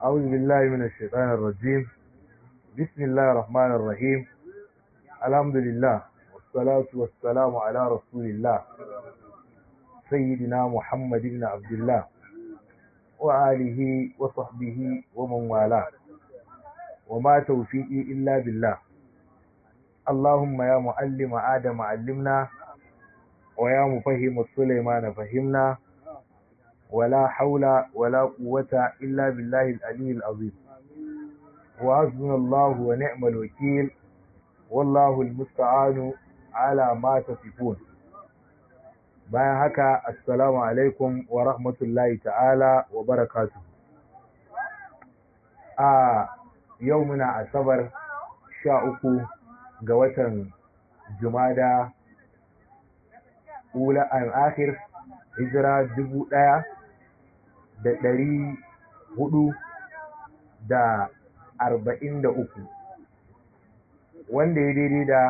أعوذ بالله من الشيطان الرجيم بسم الله الرحمن الرحيم الحمد لله والصلاة والسلام على رسول الله سيدنا محمد بن عبد الله وآله وصحبه ومن والاه وما توفيقي إلا بالله اللهم يا معلم آدم علمنا ويا مفهم سليمان فهمنا ولا حول ولا قوة إلا بالله العلي العظيم وحسبنا الله ونعم الوكيل والله المستعان على ما تصفون bayan haka assalamu alaikum wa rahmatullahi ta'ala wa barakatu a yau muna asabar sha uku ga watan jumada ula an akhir hijira dubu ɗaya da ɗari hudu da arba'in da uku wanda ya daidai da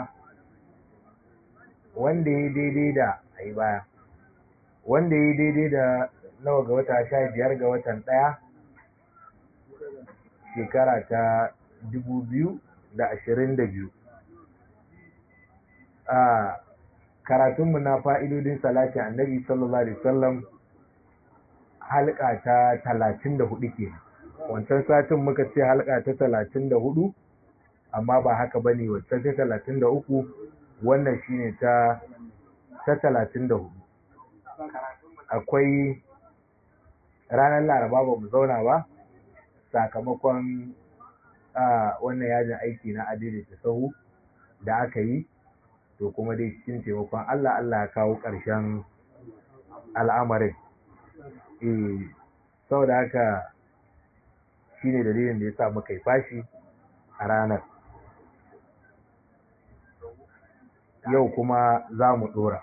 wanda ya daidai da a yi baya wanda ya daidai da nawa ga wata sha biyar ga watan ɗaya shekara ta dubu biyu da ashirin da biyu a karatunmu na fa'idodin salatin annabi sallallahu alaihi wasallam halka ta talatin da hudu ke wancan satin muka ce halka ta talatin da hudu amma ba haka ba ne wancan ta talatin da uku wannan shine ta ta talatin da hudu akwai ranar laraba ba mu zauna ba sakamakon wannan yajin aiki na adaidaita sahu da aka yi to kuma dai cikin taimakon Allah Allah ya kawo ƙarshen al'amarin eh saboda haka shine dalilin da ya sa muka yi fashi a ranar yau kuma za mu ɗora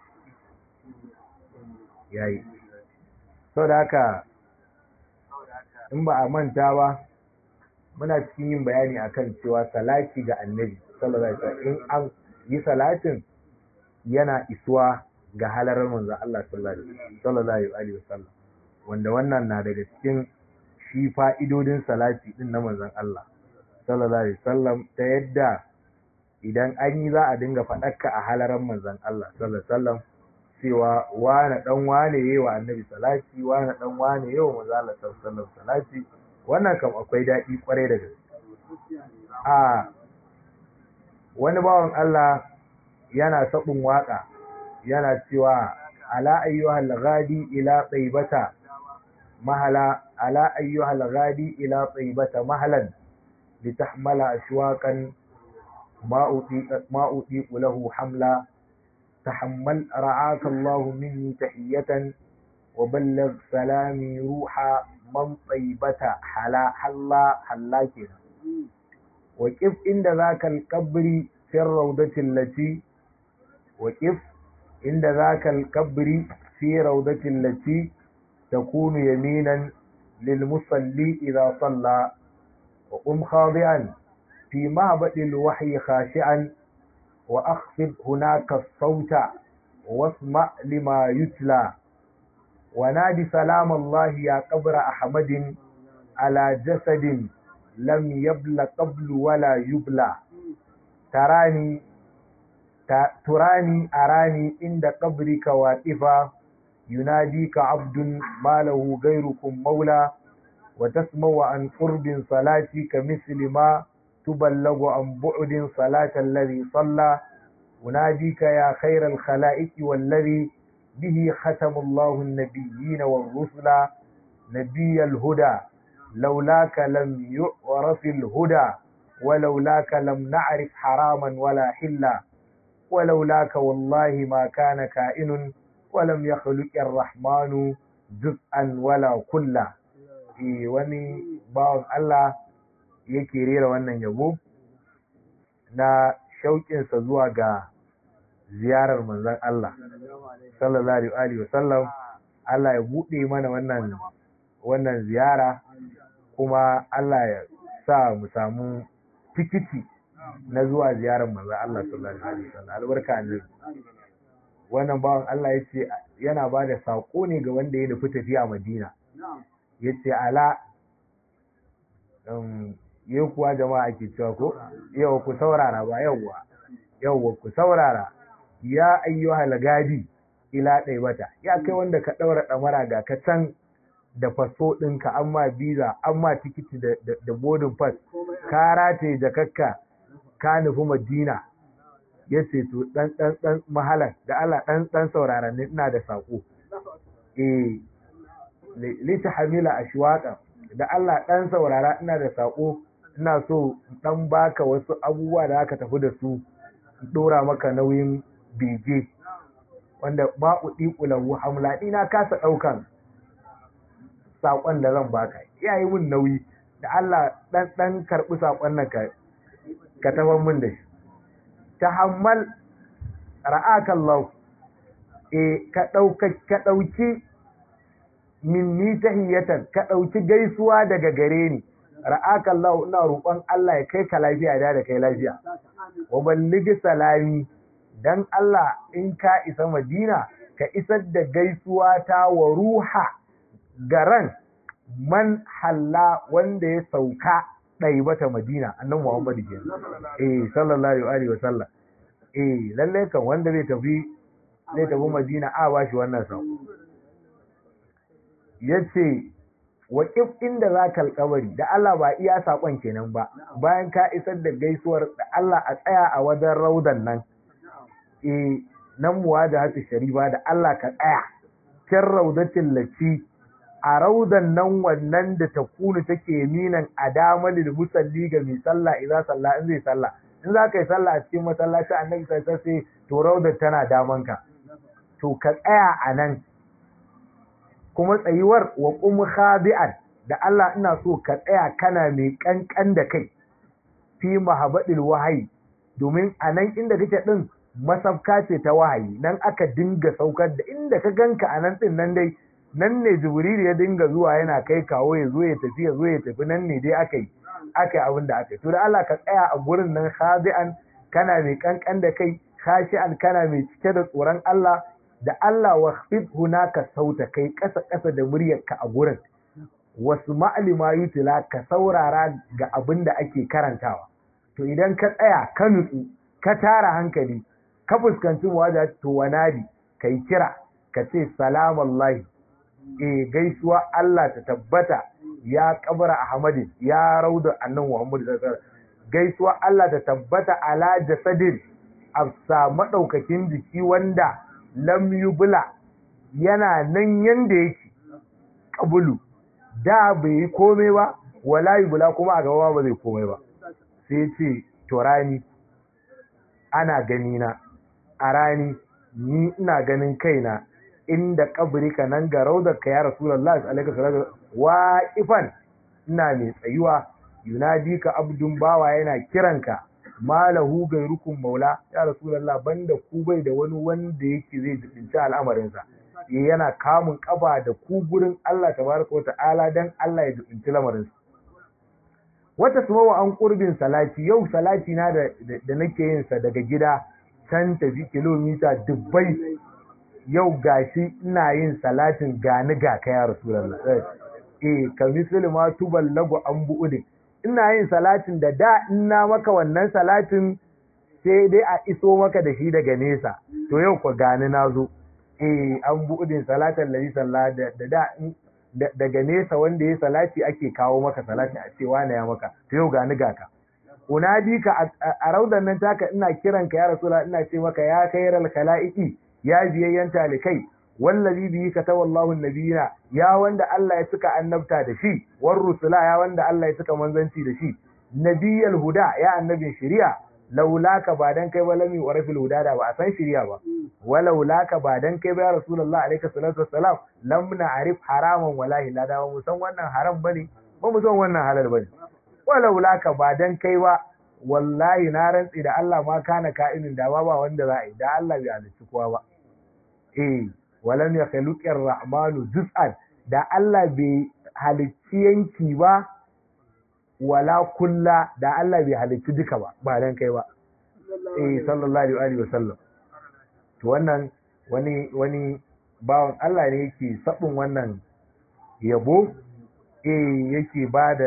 yayi saboda haka in ba a manta ba muna cikin yin bayani akan cewa salati ga annabi sallallahu alaihi wasallam in an yi salatin yana isuwa ga halarar manzon Allah sallallahu alaihi wasallam wanda wannan na daga cikin shi fa'idodin salati din na manzon Allah sallallahu alaihi wasallam ta yadda idan an yi za a dinga faɗakka a halarar manzon Allah sallallahu alaihi wasallam cewa wane dan wane yayi wa annabi salati wane dan wane yayi wa manzon Allah sallallahu alaihi wasallam salati wannan kam akwai daɗi kwarai da gaske a wani bawan Allah yana sabon waka yana cewa ala ayyuhal ghadi ila taibata mahala ala ayyuhal ghadi ila taibata mahalan litahmala ashwaqan ma uti ma uti lahu hamla تحمل رعاك الله مني تحية وبلغ سلامي روحا من طيبة حلا حلا حلا كده وكيف عند ذاك القبر في الروضة التي وكيف عند ذاك القبر في روضة التي تكون يمينا للمصلي إذا صلى وقم خاضعا في معبد الوحي خاشعا وأخفض هناك الصوت واسمع لما يتلى ونادي سلام الله يا قبر أحمد على جسد لم يبل قبل ولا يبلى تراني تراني أراني عند قبرك واقفا يناديك عبد ما له غيركم مولى وتسمع عن قرب صلاتي كمثل ما تبلغ عن بعد صلاة الذي صلى أناديك يا خير الخلائق والذي به ختم الله النبيين والرسل نبي الهدى لولاك لم يعرف الهدى ولولاك لم نعرف حراما ولا حلا ولولاك والله ما كان كائن ولم يخلق الرحمن جزءا ولا كلا إيه وني باون الله yake rera wannan yabo na shauƙinsa zuwa ga ziyarar manzon Allah sallallahu alaihi wa sallam Allah ya buɗe mana wannan wannan ziyara kuma Allah ya sa mu samu tikiti na zuwa ziyarar manzon Allah sallallahu alaihi wa sallam albarka annabi wannan bawan Allah ya ce yana ba da saƙo ne ga wanda ya nufi tafiya Madina ya ce ala yi kuwa jama'a ake cewa ko yau ku saurara ba yauwa yauwa ku saurara ya ayyuhal gadi ila ɗaibata ya kai wanda ka ɗaura ɗamara ga ka can da faso ɗinka amma biza amma tikiti da boarding pass ka rataye jakakka ka nufi madina ya ce to ɗan ɗan ɗan mahalan da Allah ɗan ɗan saurara ne ina da saƙo eh lita hamila ashwaqa da Allah ɗan saurara ina da saƙo ina so ɗan baka wasu abubuwa da aka tafi da su ɗora maka nauyin bege wanda ba uɗi ƙulahu hamla ina kasa ɗaukan saƙon da zan baka ya yi min nauyi da Allah ɗan ɗan karɓi saƙon nan ka tafan min da shi ta hammal ra'akan lau e ka ɗauki minni tahiyatan ka ɗauki gaisuwa daga gare ni ra'akan lau ina roƙon Allah ya kai ka lafiya da da kai lafiya wa balligi salami dan Allah in ka isa Madina ka isar da gaisuwa ta wa ruha garan man halla wanda ya sauka ɗaibata Madina annan Muhammadu ke eh sallallahu alaihi wa sallam eh lalle kan wanda zai tafi zai tafi Madina a ba shi wannan sau yace wa inda za ka alƙawari da Allah ba iya saƙon kenan ba bayan ka isar da gaisuwar da Allah a tsaya a wajen raudan nan e nan muwa da hatu sharifa da Allah ka tsaya can raudatin laci a raudan nan wannan da ta kunu take minan a damalin musalli ga mai sallah idan sallah in zai sallah in za ka yi sallah a cikin masallaci annabi sai sai to raudar tana damanka to ka tsaya a nan kuma tsayuwar wa qum khadi'an da Allah ina so ka tsaya kana mai kankan da kai fi mahabadil wahayi domin a nan inda kake din masafka ce ta wahayi nan aka dinga saukar da inda ka ganka a nan din nan dai nan ne jibril ya dinga zuwa yana kai kawo ya zo ya tafi ya zo ya tafi nan ne dai aka yi aka yi abin da aka yi to da Allah ka tsaya a gurin nan khadi'an kana mai kankan da kai khashi'an kana mai cike da tsoron Allah da Allah wa khfid hunaka sauta kai kasa kasa da muryarka a gurin wasu ma'alima yutila ka saurara ga abin da ake karantawa to idan ka tsaya ka nutsu ka tara hankali ka fuskanci wajen to wanadi kai kira ka ce salamallahi e gaisuwa Allah ta tabbata ya kabara Ahmadin ya rauda annan Muhammadu sallallahu gaisuwa Allah ta tabbata ala jasadin afsa madaukakin jiki wanda lam yubla yana nan yanda yake kabulu da bai yi komai ba wala yubla kuma a gaba ba zai komai ba sai ce to rani ana gani na a rani ni ina ganin kaina inda kabrika nan ga raudarka ya rasulullahi alaihi salatu wa ifan ina mai tsayuwa yunadi ka abdun bawa yana kiranka malahu gairukum maula ya rasulullah banda ku bai da wani wanda yake zai jibinci al'amarinsa yana kamun kaba da ku gurin Allah tabaraka wata'ala dan Allah ya jibinci lamarinsa wata sumawa an kurbin salati yau salati na da, da nake yin sa daga gida can tafi kilomita dubbai yau gashi ina yin salatin gani ga ka ya rasulullah eh ka misali ma tuballagu an bu'udin ina yin salatin da da ina maka wannan salatin sai dai a iso maka da shi daga nesa to yau ku gani na zo eh an bu'udin salatan lalli sallah da da daga nesa wanda ya salati ake kawo maka salati a cewa na ya maka to yau gani ga ka unadi ka a raudan nan taka ina kiranka ya rasulullah ina ce maka ya khairal khalaiqi ya biyayyan talikai wallazi bihi katawallahu nabiyina ya wanda Allah ya suka annabta da shi war rusula ya wanda Allah ya suka manzanci da shi nabiyal huda ya annabin shari'a laulaka ba dan kai ba lami wa rafil huda da ba a san shari'a ba walaulaka ba dan kai ba ya rasulullah alaihi salatu wassalam lam na'rif haraman wallahi la da mu san wannan haram bane ba mu san wannan halal bane walaulaka ba dan kai ba wallahi na rantsi da Allah ma kana ka'inin da ba ba wanda za a yi da Allah bai halicci kowa ba eh walam ya khluqir rahmanu juz'an da Allah bai halicci yanki ba wala kulla da Allah bai halicci duka ba ba dan kai ba eh sallallahu alaihi wa sallam to wannan wani wani bawan Allah ne yake sabin wannan yabo eh yake bada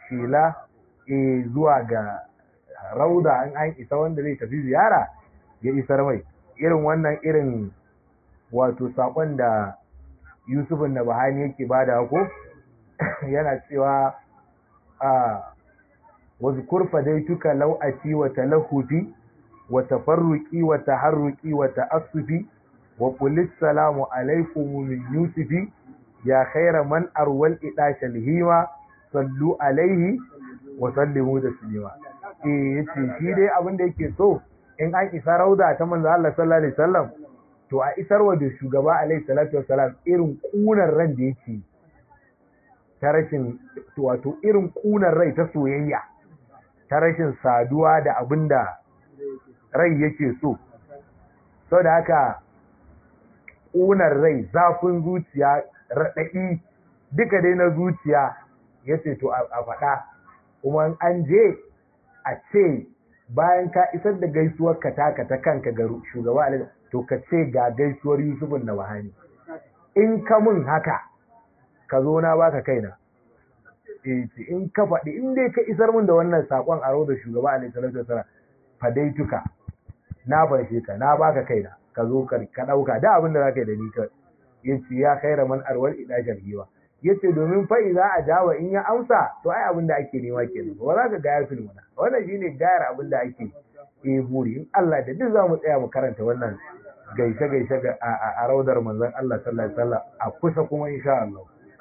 shela e zuwa ga rauda in an isa wanda zai tafi ziyara ya isar mai irin wannan irin wato sakon da yusufin na bahani yake bada ko yana cewa a wasu kurfa dai tuka lau'aci wa talahufi wa tafarruki wa taharruki wa ta'assufi wa qulis salamu alaikum min yusufi ya khaira man arwal idashal hima sallu alaihi wa sallimu da silima eh yace shi dai abin da yake so in an isa rauda ta manzo Allah sallallahu alaihi wasallam to a isarwa da shugaba alaihi salatu wasalam irin kunar ran da yake ta rashin wato irin kunar rai ta soyayya ta rashin saduwa da abin da rai yake so sau da haka ƙunar rai zafin zuciya raɗaɗi duka dai na zuciya ya ce to a faɗa kuma an je a ce bayan ka isar da gaisuwar ka taka ta kanka ga shugaba alaihi to ka ce ga gaisuwar yusufun na wahani in ka mun haka ka zo na baka kaina in ka faɗi in dai ka isar mun da wannan saƙon a da shugaba alaihi salatu wasallam fadaituka na farshe ka na baka kaina ka zo ka ɗauka da abin da zaka yi da ni ka yace ya khaira man arwal ila jarhiwa yace domin fa idza ajawa in ya amsa to ai abin da ake nema kenan ba za ka ga ya filmuna wannan shine gayar abin da ake eh buri in Allah da duk zamu tsaya mu karanta wannan gaishe gaishe ga a raudar manzon Allah sallallahu alaihi wasallam a kusa kuma insha Allah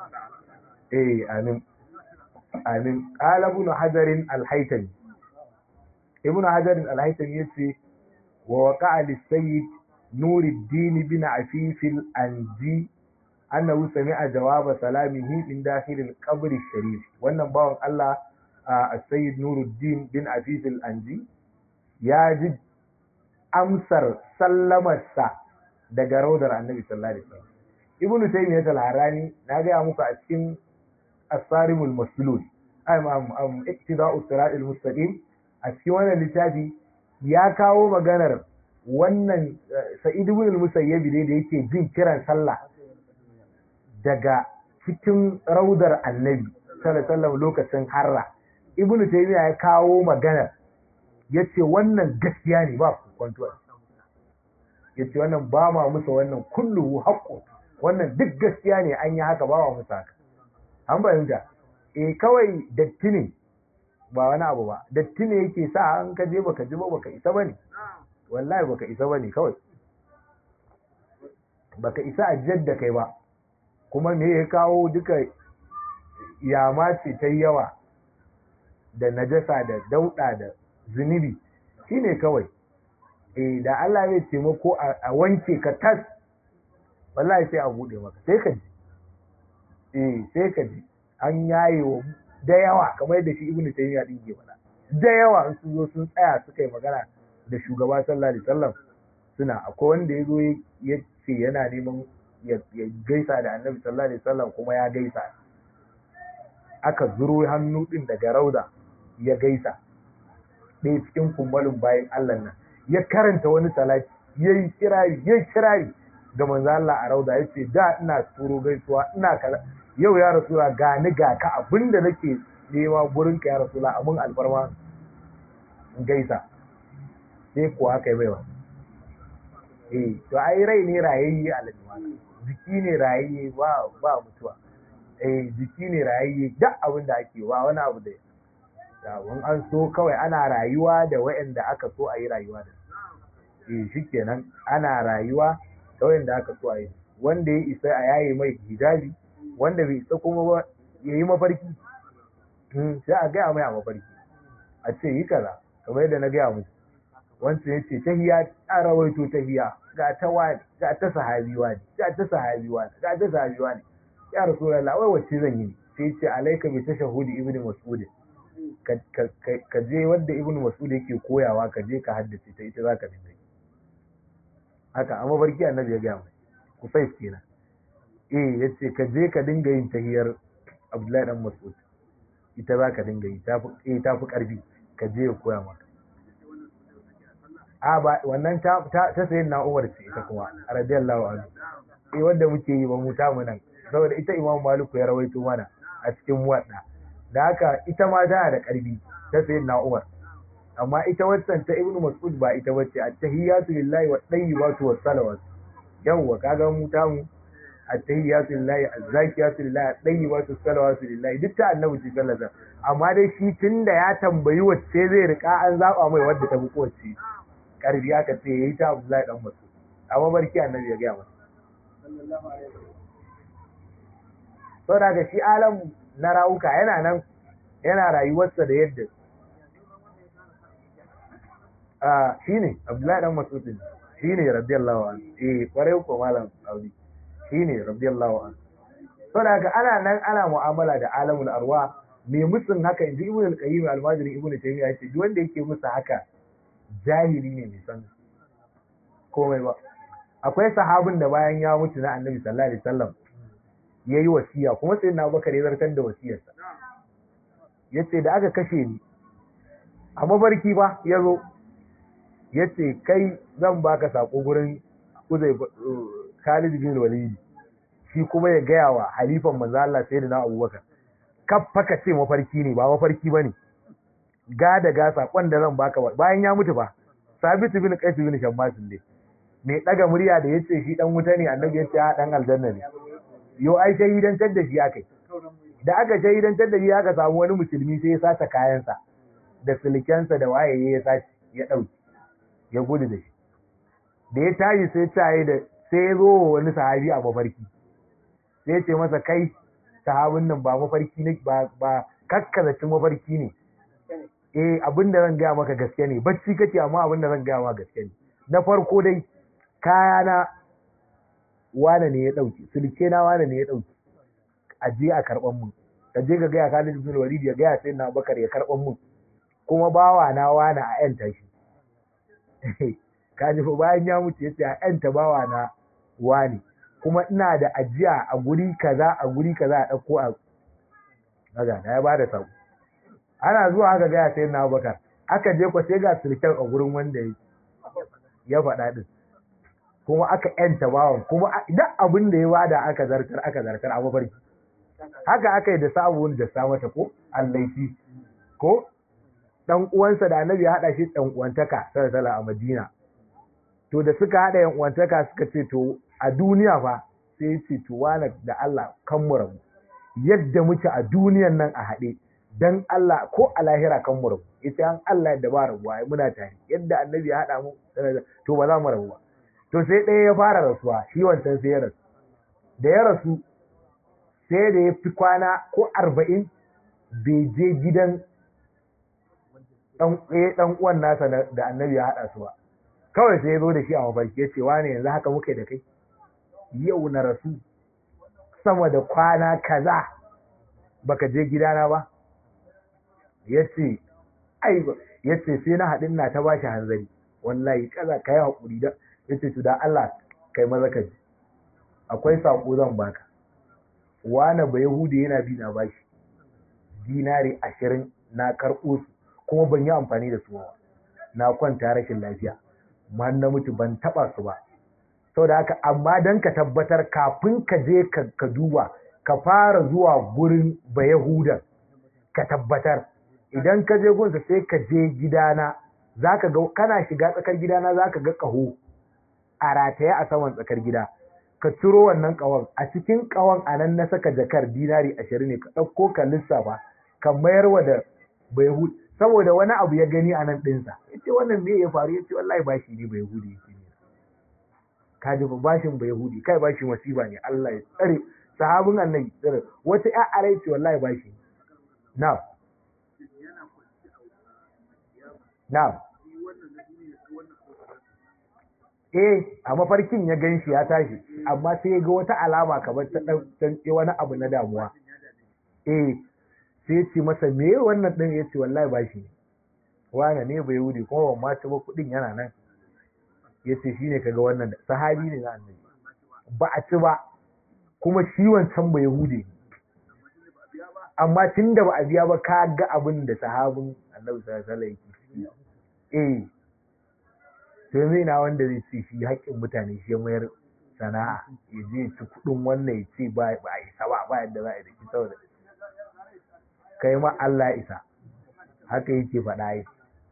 eh amin amin qala ibn hajar al-haytami ibn hajar al-haytami yace wa waqa'a lis-sayyid nuruddin bin afif al-anji annahu sami'a jawaba salamihi min dakhil al-qabr al-sharif wannan bawon Allah as-sayyid nuruddin bin afif al-anji ya ji amsar sallamarsa daga raudar annabi sallallahu alaihi wasallam ibnu taymiyyah al-harani na ga muku a cikin asarimul maslul am am iktida'u siratal mustaqim a cikin wannan littafi ya kawo maganar wannan sa'id ibn al-musayyib da yake jin kiran sallah daga cikin raudar annabi sallallahu alaihi lokacin harra ibn taymiya ya kawo maganar yace wannan gaskiya ne ba kwantuwa yace wannan ba ma musa wannan kullu haqqu wannan duk gaskiya ne an yi haka ba wa musa haka an bayyana eh kawai datti ne ba wani abu ba datti ne yake sa an ka je baka ji ba baka isa bane wallahi baka isa bane kawai baka isa a jadda kai ba kuma me ya kawo duka yama ce ta yawa da najasa da dauda da zunubi shine kawai eh da Allah ya taimako a wanke ka tas wallahi sai a bude maka sai ka ji eh sai ka ji an yaye wa da yawa kamar yadda shi ibnu taymiya din ke faɗa da yawa in sun zo sun tsaya suka yi magana da shugaba sallallahu alaihi wasallam suna akwai wanda ya zo ya ce yana neman ya gaisa da annabi sallallahu alaihi wasallam kuma ya gaisa aka zuro hannu din daga rauda ya gaisa ɗaya cikin kumbalin bayan Allah nan ya karanta wani salati ya yi kirari ya yi kirari ga manzo Allah a rauda ya ce da ina turo gaisuwa ina kaza yau ya rasula ga ni ga ka abinda nake nema gurin ka ya rasula abin alfarma in gaisa sai kuwa aka yi baiwa eh to ai rai ne rayayye alajuwa jiki ne rayayye ba ba mutuwa eh jiki ne rayayye duk abin da ake ba wani abu da wani an so kawai ana rayuwa da wa'anda aka so a yi rayuwa da eh shikenan ana rayuwa da wa'anda aka so a yi wanda ya isa a yaye mai hijabi wanda bai isa kuma ba ya yi mafarki sai a gaya mai a mafarki a ce yi kaza kamar yadda na gaya musu wancan ya ce tahiya a rawaito tahiya ga ta wani ga ta sahabi wani ga ta sahabi wani ga ta sahabi wani ya rasulullah wai wacce zan yi sai ce alaika bi tashahudi ibnu mas'ud ka je wanda ibnu mas'ud yake koyawa ka je ka haddace ta ita zaka dinga yi haka amma barki annabi ya gaya mai ku sai kenan eh yace ka je ka dinga yin tahiyar abdullahi dan mas'ud ita zaka dinga yi tafi eh tafi karfi ka je ya koya maka a ba wannan ta ta sayin na Umar ce ita kuma radiyallahu anhu eh wanda muke yi ba mu ta mu nan saboda ita Imam Maliku ya rawaito mana a cikin muwadda da haka ita ma tana da ƙarfi ta sayin na umar amma ita waccan ta ibnu mas'ud ba ita bace at-tahiyatu lillahi wa tayyibatu was salawat yawwa kaga mu ta mu at-tahiyatu lillahi az-zakiyatu lillahi at-tayyibatu was salawatu lillahi duk ta annabi ce sallallahu alaihi amma dai shi tunda ya tambayi wacce zai rika an zaba mai wadda ta fi kowace karfi aka ce yayi ta Abdullahi dan Mas'ud amma barki annabi ya ga masa sallallahu alaihi saboda ga shi alamu na rawuka yana nan yana rayuwarsa da yadda a shi ne abdullahi dan masudin shi ne radiyallahu an eh kwarai ko malam audi shi ne radiyallahu an saboda ga ana nan ana mu'amala da alamul arwa me musun haka inji ibnu al-qayyim al-majri ibnu taymiya yace duk wanda yake musu haka jahili ne mai san komai ba akwai sahabin da bayan ya mutu na annabi sallallahu alaihi wasallam ya yi wasiya kuma sai na abubakar ya zartar da wasiyarsa ya ce da aka kashe ni a mafarki ba ya zo ya ce kai zan baka sako gurin uzai khalid bin walidi shi kuma ya gaya wa halifan manzo Allah sai da na abubakar kaffa ka ce mafarki ne ba mafarki bane ga da ga sakon da zan baka bayan ya mutu ba sabitu bin qais bin shammas ne mai daga murya da yace shi dan wuta ne annabi yace a dan aljanna ne yo ai shahidantar da shi aka da aka shahidantar da shi aka samu wani musulmi sai ya sace kayansa da silkensa da waye ya sace ya dauki ya gudu da shi da ya tashi sai tayi da sai ya zo wani sahabi a mafarki sai ya ce masa kai sahabin nan ba mafarki ne ba ba kakkazacin mafarki ne eh abin da zan gaya maka gaske ne bacci kake amma abin da zan gaya maka gaske ne na farko dai kayana wane ne ya ɗauki sulke na wane ne ya ɗauki a je a karɓan mun ka je ka gaya Khalid bin Walid ya gaya sai na Bakar ya karɓan mun kuma bawa na wane a yan tashi ka ji bayan ya mutu yace a yan ta bawa na wane kuma ina da ajiya a guri kaza a guri kaza a ɗauko a kaga na ya bada sako ana zuwa aka gaya sai na Bakar aka je ko sai ga sulken a gurin wanda ya faɗa din kuma aka yanta bawan kuma idan abin da ya wada aka zartar aka zartar a mafarki haka aka yi da sabon da sa mata ko allaifi ko dan uwansa da annabi ya hada shi dan uwantaka sallallahu a Madina to da suka hada yan uwantaka suka ce to a duniya fa sai ya ce to wala da Allah kan mu rabu yadda muke a duniyan nan a hade dan Allah ko a lahira kan mu rabu ita an Allah yadda ba rabuwa muna tare yadda annabi ya hada mu to ba za mu rabu ba to sai ɗaya ya fara rasuwa shi wancan sai ya rasu da ya rasu sai da ya fi kwana ko arba'in bai je gidan ɗan uwan nasa da annabi ya haɗa su ba kawai sai ya zo da shi a mafarki ya ce wane yanzu haka muke da kai yau na rasu sama da kwana kaza baka je gidana ba ya ce ai ya ce sai na haɗin na ta bashi hanzari wallahi kaza ka yi haƙuri da ya ce da Allah kai maza ka ji akwai saƙo zan baka wane ba yahudi yana bi na bashi dinari ashirin na karɓo su kuma ban yi amfani da su ba na kwanta rashin lafiya ma na mutu ban taɓa su ba sau da haka amma don ka tabbatar kafin ka je ka duba ka fara zuwa gurin ba yahudan ka tabbatar idan ka je gunsa sai ka je gidana zaka ga kana shiga tsakar gidana zaka ga ƙaho a rataye a saman tsakar gida ka ciro wannan ƙawon a cikin ƙawon a nan na saka jakar dinari ashirin ne ka ɗauko ka lissafa ka mayar wa da bai saboda wani abu ya gani a nan ɗinsa ya ce wannan me ya faru ya ce wallahi bashi ne bai hudi ya ce ne ka ji ba bashin bai hudi kai bashi masifa ne Allah ya tsare sahabin annabi tsare wata ya arai ce wallahi bashi na na eh a mafarkin ya gan shi ya tashi amma sai ya ga wata alama kamar ta dan wani abu na damuwa eh sai ce masa me wannan din ya ce wallahi ba shi wane ne bai wuri kuma ban ma ci ba kudin yana nan ya ce shi ne kaga wannan sahabi ne na annabi ba a ci ba kuma shi wancan bai yahudi amma tun da ba a biya ba ka ga abin da sahabin annabi sallallahu alaihi wasallam eh sai zai na wanda zai ce shi haƙƙin mutane shi ya mayar sana'a ya je ci kuɗin wannan ya ce ba a yi saba ba yadda za a yi da shi saboda kai ma Allah isa haka yake faɗa yi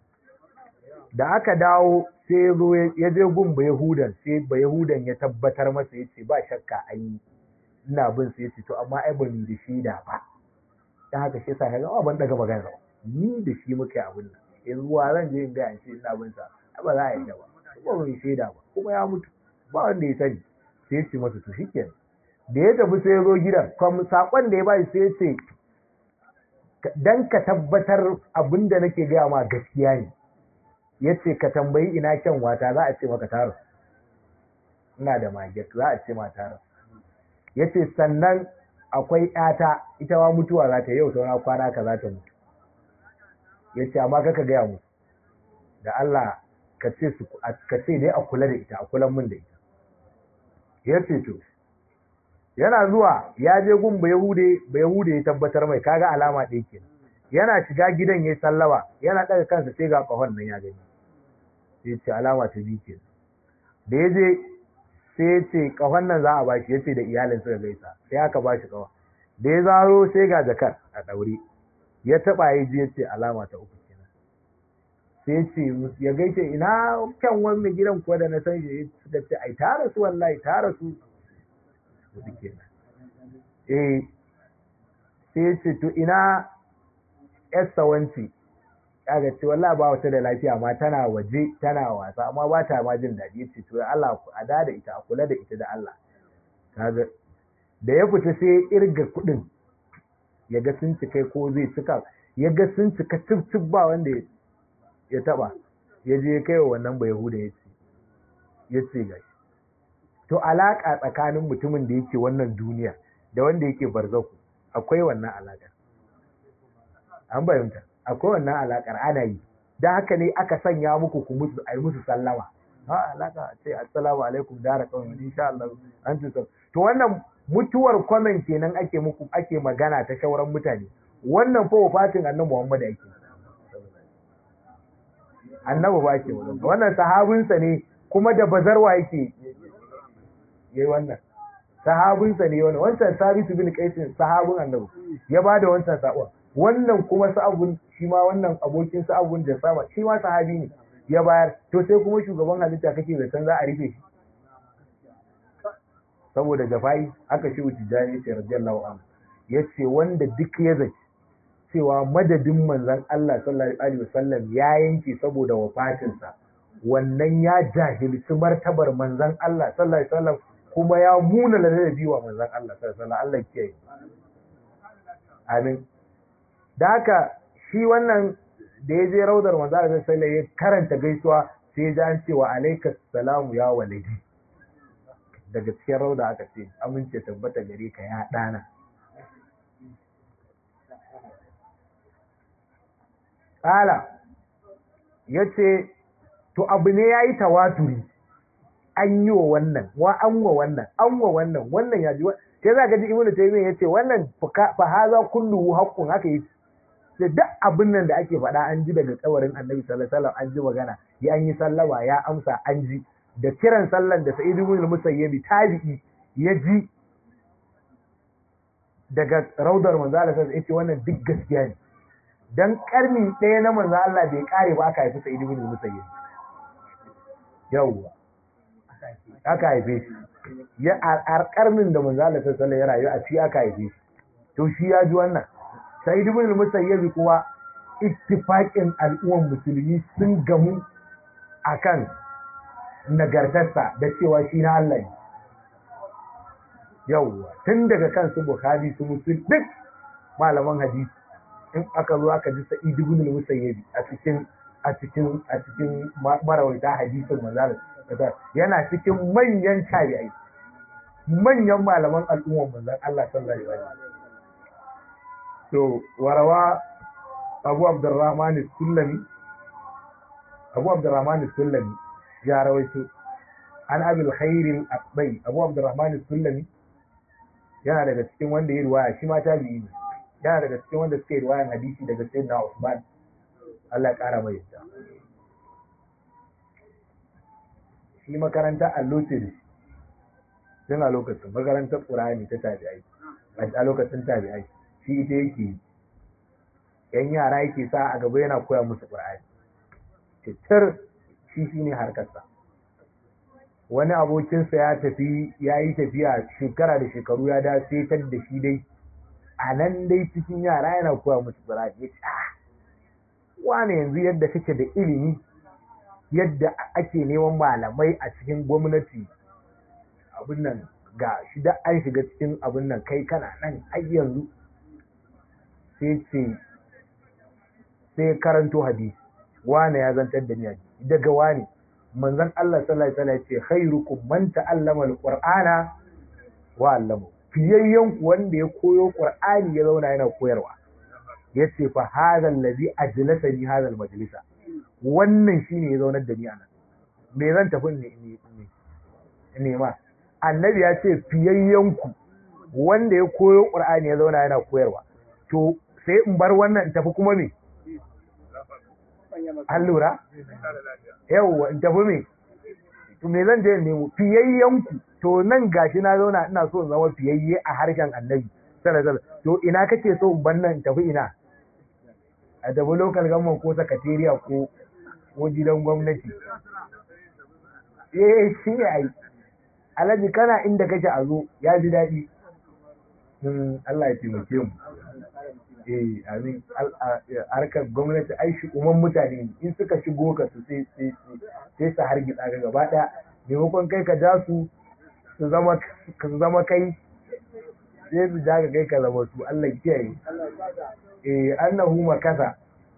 da aka dawo sai ya zo ya je gun ba yahudan sai ba yahudan ya tabbatar masa ya ce ba shakka an yi ina bin sai ya ce to amma ai ban da shi da ba dan haka shi yasa kaga ban daga magana ni da shi muke abin nan yanzu wa zan je in ga an ce ina bin sa ba za a yi da ba ba mai shaida ba kuma ya mutu ba wanda ya sani sai ya ce masa to shikenan da ya tafi sai ya zo gidan kuma sakon da ya bai sai ya ce dan ka tabbatar abin da nake gaya ma gaskiya ne ya ce ka tambayi ina kyan wata za a ce maka taro ina da maget za a ce ma taro ya ce sannan akwai ƴata ita ma mutuwa za ta yau saura kwana ka za ta mutu ya ce amma kaka gaya musu da Allah ka ce su ka ce dai a kula da ita a kulan min da ita ya ce to yana zuwa ya je gun ba yahude ba yahude ya tabbatar mai kaga alama ɗaya kenan yana shiga gidan ya sallama yana ɗaga kansa sai ga ƙahon nan ya gani sai ce alama ta biyu kenan da ya je sai ya ce ƙahon nan za a bashi ya ce da iyalin suka gaisa sai aka bashi ƙahon da ya zaro sai ga jakar a ɗaure ya taɓa ya je ya ce alama ta uku kenan sai ce ya gaishe ina kyan wani gidan kuwa da na san shi suka ce ai ta rasu wallahi ta rasu hudu kenan eh sai ce to ina yarsa wanci kaga ce wallahi ba wata da lafiya ma tana waje tana wasa amma ba ta ma jin daɗi ce to Allah a da da ita a kula da ita da Allah kaga da ya fita sai ya irga kuɗin ya ga sun cika ko zai cika ya ga sun cika cif cif ba wanda ya taba ya je kai wa wannan ba yahuda ya ce ya ce gashi to alaƙa tsakanin mutumin da yake wannan duniya da wanda yake barzaku akwai wannan alaƙar an bayyanta akwai wannan alaƙar ana yi da haka ne aka sanya muku ku musu ai musu sallama ha alaƙa ce assalamu alaikum dara kawai insha Allah an ci to wannan mutuwar kwanan kenan ake muku ake magana ta shauran mutane wannan fa wafatin annabi Muhammad ake annabi ba ke wannan sahabinsa ne kuma da bazarwa yake yayi wannan sahabinsa ne wannan wancan sabitu bin qaisin sahabin annabi ya bada wancan sakon wannan kuma sa'abun shi ma wannan abokin sa'abun da sama shi ma sahabi ne ya bayar to sai kuma shugaban halitta kake da san za a rufe shi saboda jafai aka shi wuce jani sai radiyallahu anhu yace wanda duk ya zaci cewa madadin manzon Allah sallallahu alaihi wasallam ya yanke saboda wafatinsa wannan ya jahilci martabar manzon Allah sallallahu alaihi wasallam kuma ya muna ladabi wa manzon Allah sallallahu alaihi wasallam Allah kiyaye amin da haka shi wannan da ya je raudar manzon Allah sallallahu alaihi ya karanta gaisuwa sai ya ji an ce wa alaikas salamu ya walidi daga cikin rauda aka ce amince tabbata gare ka ya dana Kala ya ce, To, abu ne ya yi tawaturi, an yi wa wannan, wa an wa wannan, an wa wannan, wannan ya ji sai za ka ji ibnu taymiya ya ce wannan fa haza kulluhu haqqun haka yi sai duk abin nan da ake faɗa an ji daga tsawarin annabi sallallahu alaihi wasallam an ji magana ya an yi sallama ya amsa an ji da kiran sallan da sa'id ibn al-musayyib tabi'i ya ji daga raudar manzo Allah sai yace wannan duk gaskiya ne dan karni ɗaya na manzo Allah bai kare ba aka haifi Sa'id ibn Musayyib yawwa aka haife shi ya a karnin da manzo Allah sallallahu ya rayu a ci aka haife shi to shi ya ji wannan Sa'id ibn Musayyib kuwa ittifaqin al'umman musulmi sun gamu akan nagartarsa da cewa shi na Allah ne yawwa tun daga kan su Bukhari su Muslim duk malaman hadisi in aka zo aka ji Sa'id ibn al-Musayyib a cikin a cikin a cikin marawaita hadisin manzal yana cikin manyan tabi'ai manyan malaman al'umman manzon Allah sallallahu alaihi wasallam to warawa Abu Abdurrahman as-Sulami Abu Abdurrahman as-Sulami ya rawaito an Abil Khair al-Aqbai Abu Abdurrahman as-Sulami yana daga cikin wanda ya riwaya shi ma tabi'i ne yana daga cikin wanda suka yi riwayan hadisi daga sayyidina Usman Allah ya kara mai yadda shi makaranta allo ce da shi tun a lokacin makarantar ƙur'ani ta tabi'ai a lokacin tabi'ai shi ita yake yi yan yara yake sa a gaba yana koya musu qur'ani cikin shi shine harkarsa wani abokinsa ya tafi ya yi tafiya shekara da shekaru ya da setar da shi dai a nan dai cikin yara yana koya musu qur'ani ya ce wane yanzu yadda kake da ilimi yadda ake neman malamai a cikin gwamnati abin nan ga shi da an shiga cikin abin nan kai kana nan har yanzu sai ce sai karanto hadisi wane ya zantar da ni hadisi daga wane manzon Allah sallallahu alaihi wasallam ce khairukum man ta'allama alqur'ana wa 'allama fiyayyen ku wanda ya koyo qur'ani ya zauna yana koyarwa yace fa hadha allazi ajlasani hadha almajlisa wannan shine ya zaunar da ni anan me zan tafi ne ne ne ma annabi ya ce fiyayyen ku wanda ya koyo qur'ani ya zauna yana koyarwa to sai in bar wannan in tafi kuma me an lura yawwa in tafi me to me zan je in nemo fiyayyen ku to nan gashi na zauna ina so in zama fiyayye a harshen annabi sallallahu to ina kake so in bar nan in tafi ina a tafi local government ko sakatariya ko ko gidan gwamnati eh shi ne ai alhaji kana inda kake a zo ya ji daɗi Allah ya taimake mu eh amin harkar gwamnati ai shi umman mutane in suka shigo ka su sai sai sai su hargitsa ga gaba daya maimakon kai ka ja su su zama ka zama kai sai su ja ka kai ka zama su Allah ya kiyaye eh annahu makasa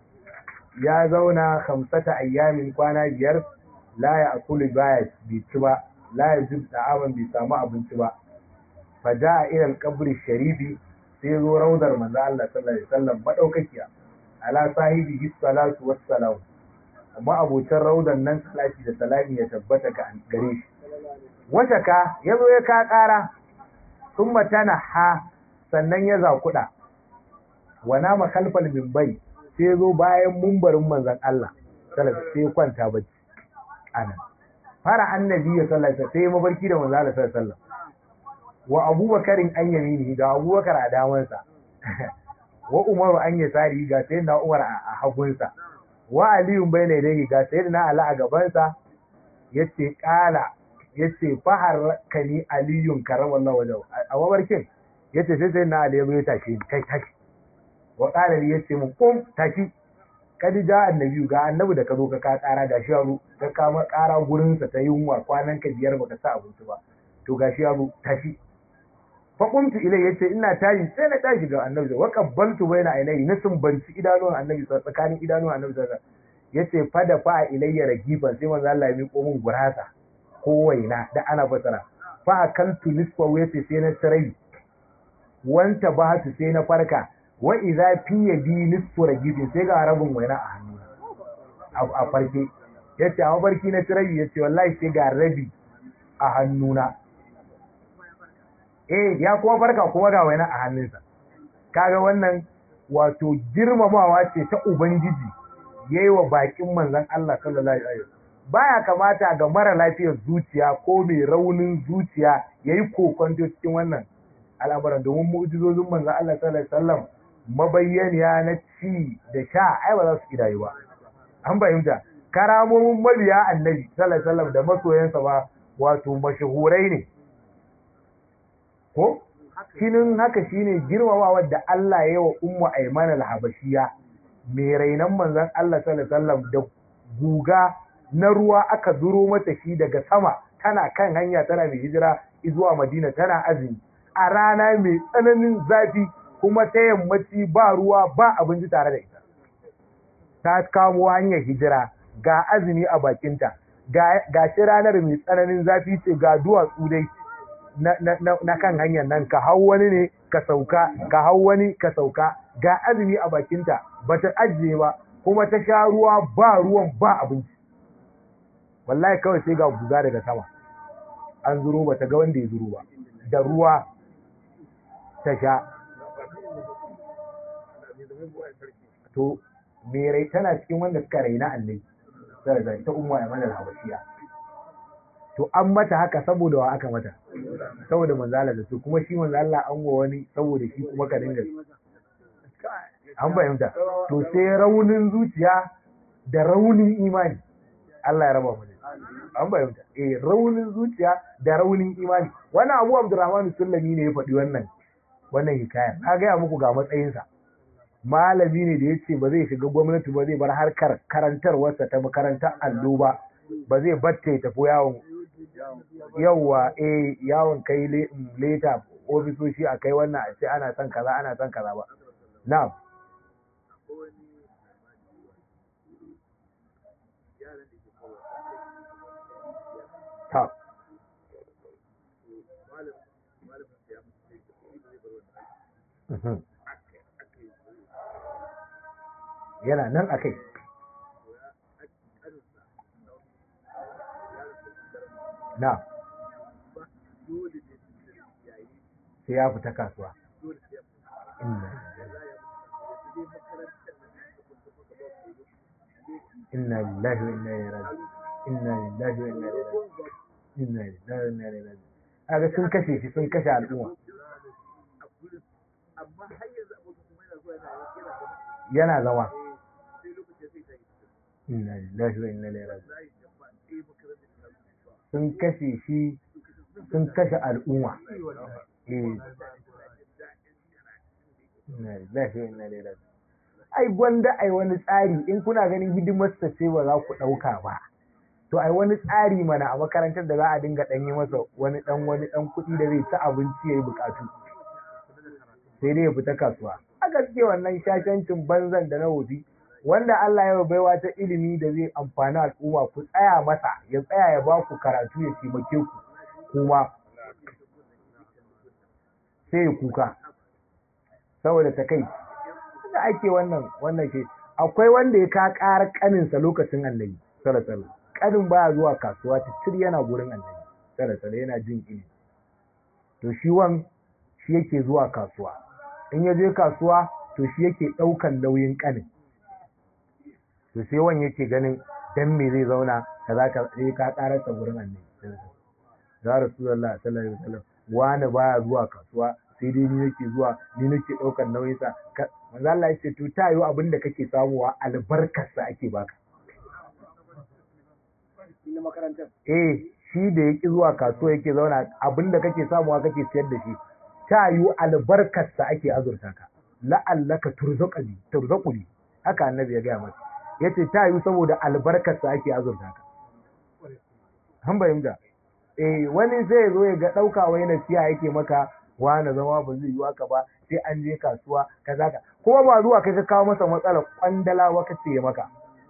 ya zauna khamsata ayyamin kwana biyar la ya akulu baya bai ci ba la ya zub da'aman bai samu abinci ba fa ja'a ila al-qabri sharifi sai zo raudar manzo Allah sallallahu alaihi wasallam madaukakiya ala sahibihi salatu wassalam amma abocin raudan nan salati da salami ya tabbata ga gare shi wata ka yazo ya ka kara thumma tana ha sannan ya zakuda wa nama khalfal minbari sai zo bayan mumbarin manzon Allah sallallahu sai kwanta bacci anan fara annabi ya sallallahu sai mabarki da manzon Allah sallallahu alaihi wasallam wa abubakarin an yamini ga abubakar a damansa wa umaru an yasari ga sai na umar a hagunsa wa aliyun bai ne dai ga sai na ala a gabansa yace kala yace fahar kani aliyun karamallahu wajhu a mabarkin yace sai sai na ali ya tashi kai tashi wa qala li yace mun kum tashi kadi ja annabi ga annabi da ka zo ka ka kara gashi yaro ka kama kara gurin sa ta yunwa kwanan ka biyar baka sa abinci ba to gashi yaro tashi fa qumtu ilai yace ina tashi sai na tashi ga annabi wa qabbaltu baina ainihi na sumbanci idanuwan annabi tsakanin idanuwan annabi sallallahu yace fa da fa ilayya ragifan sai manzo Allah ya miƙo min gurasa ko waina da ana fasara fa akaltu nisfa yace sai na tsirai wanta ba su sai na farka wa idza fi yadi nisfu ragifin sai ga rabin waina a hannu a farke yace a mafarki na tsirai yace wallahi sai ga rabi a hannuna eh ya kuma farka kuma ga waina a hannunsa kaga wannan wato girmamawa ce ta ubangiji yayi wa bakin manzon Allah sallallahu alaihi wasallam baya kamata ga mara lafiyar zuciya ko mai raunin zuciya yayi kokonto cikin wannan al'amuran domin mu'jizozin manzon Allah sallallahu alaihi wasallam mabayyaniya na ci da sha ai ba za su kidayu ba an fahimta karamomin mabiya annabi sallallahu alaihi wasallam da masoyansa ba wato mashahurai ne ko shinin haka shine girmamawa da Allah ya yi wa ummu Ayman al-Habashiya mai rainan manzon Allah sallallahu alaihi wasallam da guga na ruwa aka zuro mata shi daga sama tana kan hanya tana mai hijira zuwa Madina tana azumi a rana mai tsananin zafi kuma ta yammaci ba ruwa ba abinci tare da ita ta kamo hanyar hijira ga azumi a bakinta ga shi ranar mai tsananin zafi ce ga duwatsu dai na kan hanyar nan ka hau wani ne ka sauka ka hau wani ka sauka ga azumi a bakinta ba ta ajiye ba kuma ta sha ruwa ba ruwan ba abinci wallahi kawai sai ga guga daga sama an zuro ba ta ga wanda ya zuro ba da ruwa ta sha to me rai tana cikin wanda suka raina annabi sai ta umma ya mana habashiya to an mata haka saboda wa aka mata saboda manzo Allah da su kuma shi manzo Allah an wa wani saboda shi kuma ka dinga an fahimta to sai raunin zuciya da raunin imani Allah ya raba mu da an fahimta eh raunin zuciya da raunin imani wannan Abu Abdurrahman Sullami ne ya faɗi wannan wannan hikaya na gaya muku ga matsayinsa malami ne da ya ce ba zai shiga gwamnati ba zai bar harkar karantarwarsa ta makarantar allo ba ba zai batta ya tafi yawon yawwa eh yawon kai leta ofisoshi a kai wannan a ce ana son kaza ana son kaza ba na'am ta yana nan a kai na sai ya fita kasuwa inna lillahi wa inna ilaihi raji'un inna lillahi wa inna ilaihi raji'un inna lillahi wa inna ilaihi raji'un kaga sun kashe shi sun kashe al'umma yana zama inna lillahi wa inna ilaihi raji'un sun kashe shi sun kashe al'umma eh inna lillahi wa inna ilaihi raji'un ai gwanda ai wani tsari in kuna ganin hidimar sa ce ba za ku dauka ba to ai wani tsari mana a makarantar da za a dinga dan yi masa wani dan wani dan kuɗi da zai ci abinci yayi bukatu sai dai ya fita kasuwa a gaske wannan shashancin banzan da na wofi wanda Allah ya baiwa ta ilimi da zai amfani al'umma ku tsaya masa ya tsaya ya ba ku karatu ya taimake ku kuma sai ya kuka saboda ta kai da ake wannan wannan ke akwai wanda ya ka ƙara ƙaninsa lokacin annabi sallallahu ƙanin baya zuwa kasuwa titir yana gurin annabi sallallahu yana jin ilimi to shi wan shi yake zuwa kasuwa in ya je kasuwa to shi yake ɗaukan nauyin ƙanin to sai wan yake ganin dan me zai zauna ka za ka sai ka ƙararsa gurin annabi ya rasulullah sallallahu alaihi wasallam wani baya zuwa kasuwa sai dai ni nake zuwa ni nake ɗaukar nauyin sa manzo Allah ya ce to ta yi abin da kake samuwa albarkar sa ake baka eh shi da yake zuwa kasuwa yake zauna abin da kake samuwa kake siyar da shi ta yi albarkar sa ake azurta ka la'allaka turzaqani turzaquni haka annabi ya gaya masa yace ta yi saboda albarkar sa ake azurta ka an bayyana eh wani sai ya zo ya ga ɗauka wai nasiya yake maka wani zama ba zai yi haka ba sai an je kasuwa kaza ka kuma ba zuwa kai ka kawo masa matsalar kwandala wa kace ya maka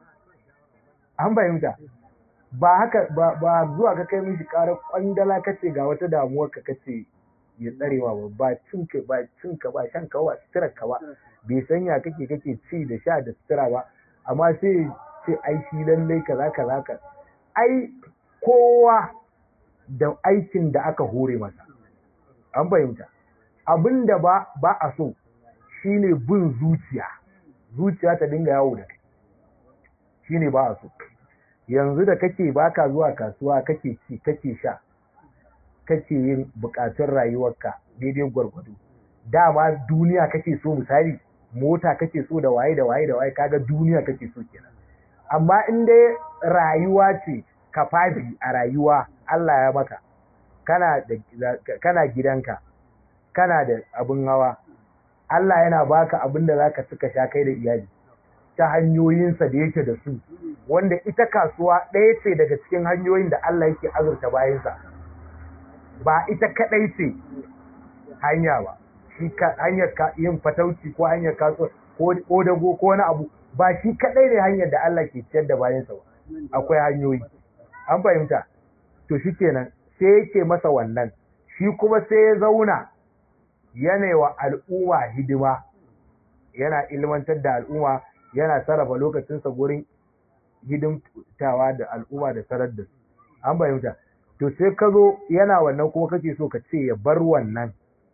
an fahimta ba haka ba, ba zuwa ka kai mishi ƙarar kwandala kace ga wata damuwar ka kace ya tsarewa ba ba cinka ba cinka ba shanka ba sutura ka ba bai sanya kake kake ci da sha da sutura ba amma sai ce ai shi lallai kaza kaza ka ai kowa da aikin da aka hore masa an fahimta abin da ba ba a so shine bin zuciya zuciya ta dinga yawo da kai shine ba a so yanzu da kake baka zuwa kasuwa kake ci kake sha kake yin bukatun rayuwarka daidai gwargwado dama duniya kake so misali mota kake so da waye da waye da waye kaga duniya kake so kenan amma in dai rayuwa ce kafafi a rayuwa Allah ya maka kana da kana gidanka kana da abin hawa Allah yana baka abin da zaka cika sha kai da iyali ta hanyoyinsa da yake da su wanda ita kasuwa ɗaya ce daga cikin hanyoyin da Allah yake azurta bayansa ba ita kaɗai ce hanya ba shi hanyar yin fatauci ko hanyar kasuwa ko dago ko wani abu ba shi kaɗai ne hanyar da Allah ke ciyar da bayansa ba akwai hanyoyi an fahimta to shi kenan sai yake masa wannan shi kuma sai ya zauna yana wa al'umma hidima yana ilmantar da al'umma yana sarrafa lokacinsa gurin hidimtawa da al'umma da sarar da su an fahimta to sai ka zo yana wannan kuma kake so ka ce ya bar wannan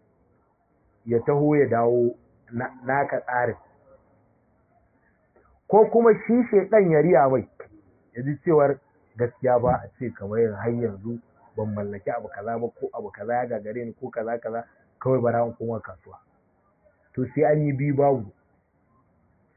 ya taho ya dawo naka tsarin ko kuma shi shaidan ya riya mai ya ji cewar gaskiya ba a ce kamar har yanzu ban mallaki abu kaza ba ko abu kaza ya gagare ni ko kaza kaza kawai bara in koma kasuwa to sai an yi biyu babu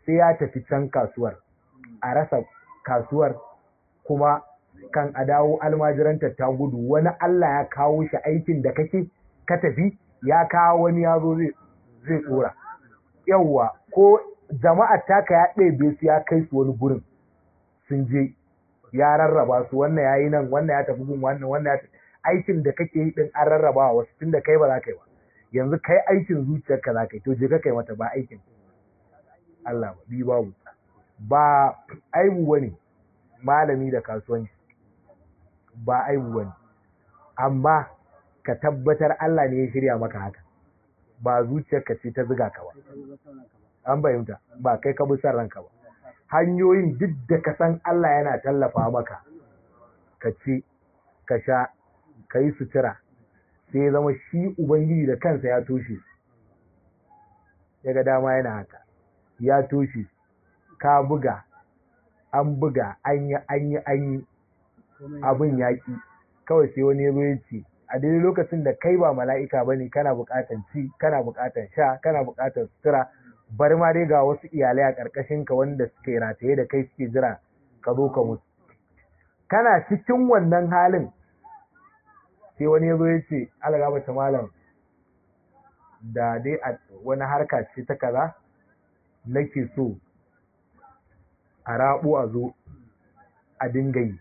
sai ya tafi can kasuwar a rasa kasuwar kuma kan a dawo almajiranta ta gudu wani Allah ya kawo shi aikin da kake ka tafi ya kawo wani ya zo zai tsora yawwa ko jama'ar taka ya ɗebe su ya kai su wani gurin sun je ya rarraba su wannan ya yi nan wannan ya tafi gun wannan wannan ya tafi aikin da kake yi din an rarraba wasu tun da kai ba za ka yi ba yanzu kai aikin zuciyarka za ka yi to je ka kai mata ba aikin Allah ba bi babu ba aibu wani malami da kasuwanci ba aibu wani amma ka tabbatar Allah ne ya shirya maka haka ba zuciyarka ce ta ziga ka ba an bayyanta ba kai ka bi son ranka ba hanyoyin duk da ka san Allah yana tallafa maka ka ci ka sha ka yi sutura sai ya zama shi ubangiji da kansa ya toshe ya ga dama yana haka ya toshe ka buga an buga an yi an yi an yi abin yaƙi kawai sai wani ya ya ce a daidai lokacin da kai ba mala'ika ba ne kana buƙatar ci kana buƙatar sha kana buƙatar sutura bari ma dai ga wasu iyalai a ƙarƙashin ka wanda suke rataye da kai suke jira ka zo ka mutu kana cikin wannan halin sai wani ya zo ya ce algaba ta malam da dai a wani harka ce ta kaza nake so a rabu a zo a dinga yi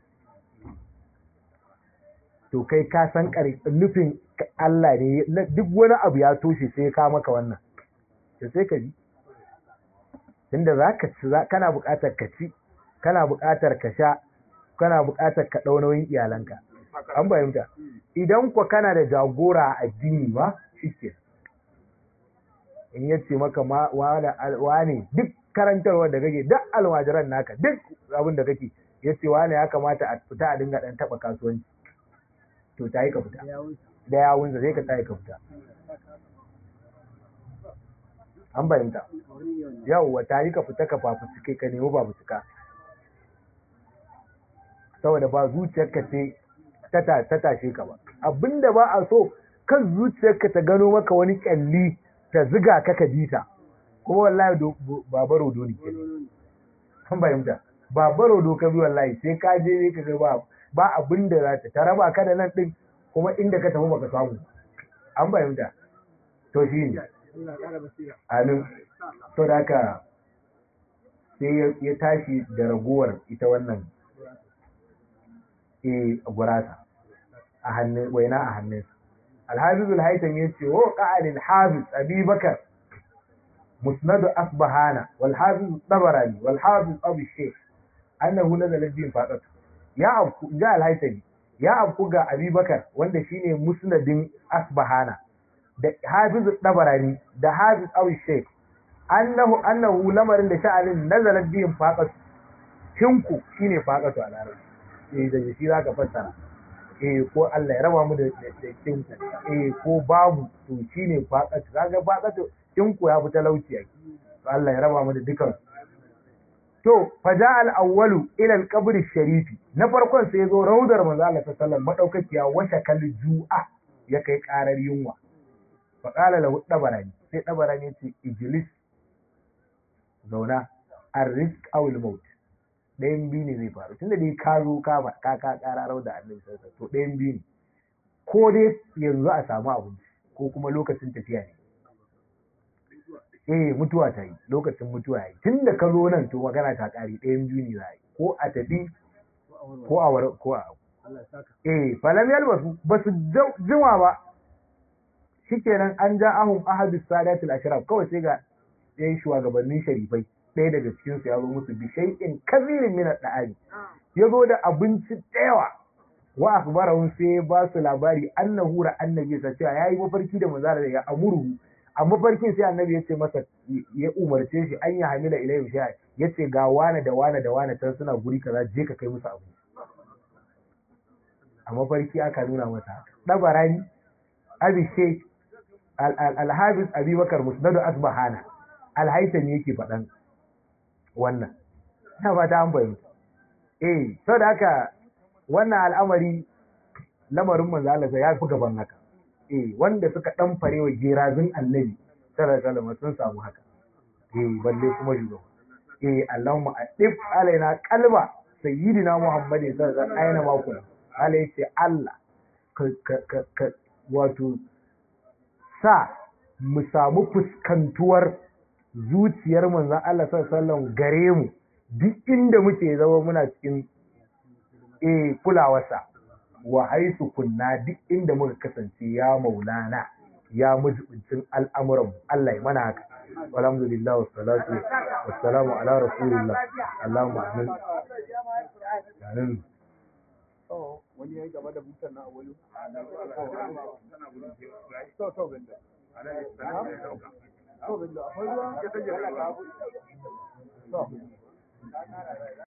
to kai ka san nufin Allah ne duk wani abu ya toshe sai ka maka wannan to sai ka ji tunda za ka ci kana buƙatar ka ci kana buƙatar ka sha kana buƙatar ka ɗau nauyin iyalanka an fahimta idan ku kana da jagora a addini ba shike in ya ce maka wane duk karantarwar da kake duk almajiran naka duk abin da kake ya ce wane ya kamata a fita a dinga ɗan taɓa kasuwanci to ta yi ka fita da yawunsa zai ka ta yi ka fita an fahimta yawwa ta yi ka fita ka fafutuke ka nemi fafutuka saboda ba zuciyarka ce ta tashe ka ba abinda ba a so kan zuciyarka ta gano maka wani kyalli ta ziga ka ka bita kuma wallahi baba rodo ne ke kan fahimta baba rodo ka bi wallahi sai ka je ne ka ga ba ba abinda za ta ta raba ka da nan din kuma inda ka tafi baka samu an fahimta to shi ne amin to da haka sai ya tashi da raguwar ita wannan e gurasa a hannun waina a hannunsa alhafizul haitam ya ce wa qa'al hafiz abi bakar musnad asbahana wal hafiz tabarani wal hafiz abu shaykh annahu nazala bin faqat ya abku ga al ya abku ga abi bakar wanda shine musnadin asbahana da hafiz tabarani da hafiz abu shaykh annahu annahu lamarin da sha'anin nazala bin faqat shinku shine faqatu a larabci eh da shi zaka fassara eh ko Allah ya raba mu da cinku eh ko babu to shine faqatu kaga faqatu cinku ya fi talauci yake to Allah ya raba mu da dukan to faja al awwalu ila al qabr sharifi na farkon sai zo raudar manzo Allah sallallahu alaihi wasallam madaukakiya washa kal ju'a ya kai karar yunwa fa qala lahu dabarani sai dabarani ya ce ijlis zauna ar-rizq aw al-maut ɗayan biyu ne zai faru tunda dai ka zo ka ba ka ka kararau da annabi sallallahu to ɗayan biyu ne ko dai yanzu a samu abinci ko kuma lokacin tafiya ne eh mutuwa ta yi lokacin mutuwa ya yi tunda ka zo nan to magana ta ƙari ɗayan biyu ne za a yi ko a tafi ko a war ko a eh falam yalbasu ba su jima ba shikenan an ja ahum ahadus sadatul ashraf kawai sai ga ɗayan shugabannin sharifai ɗaya daga cikinsu ya zo musu bi shay'in kazirin min al-da'ani ya zo da abinci da yawa wa akhbarahum sai ba su labari annahu ra annabi sa cewa yayi mafarki da manzara da ya amuru a mafarkin sai annabi ya ce masa ya umarce shi an ya hamila ilayhi sha ya ce ga wane da wane da wane can suna guri kaza je ka kai musu abinci a mafarki aka nuna masa dabarani abi sheikh al-hafiz abubakar musnad asbahana al-haythami yake faɗan wannan na ba ta an fahimta eh sau da haka wannan al'amari lamarin manzo Allah ya fi gaban haka eh wanda suka dan farewa gerazin annabi sallallahu alaihi wasallam sun samu haka eh balle kuma shugaba eh Allahumma adif alaina qalba sayyidina Muhammadin sallallahu alaihi wasallam aina ma kuna Allah yace Allah ka ka ka wato sa mu samu fuskantuwar zuciyar manzon Allah sallallahu alaihi wasallam gare mu duk inda muke zama muna cikin eh kulawarsa wa haisu kunna duk inda muka kasance ya maulana ya mujibincin al'amuran Allah ya mana haka alhamdulillah wa salatu wa salamu ala rasulillah Allahumma amin amin wani ya yi gaba da butan na wani to to benda to benda akwai ruwa ya tage to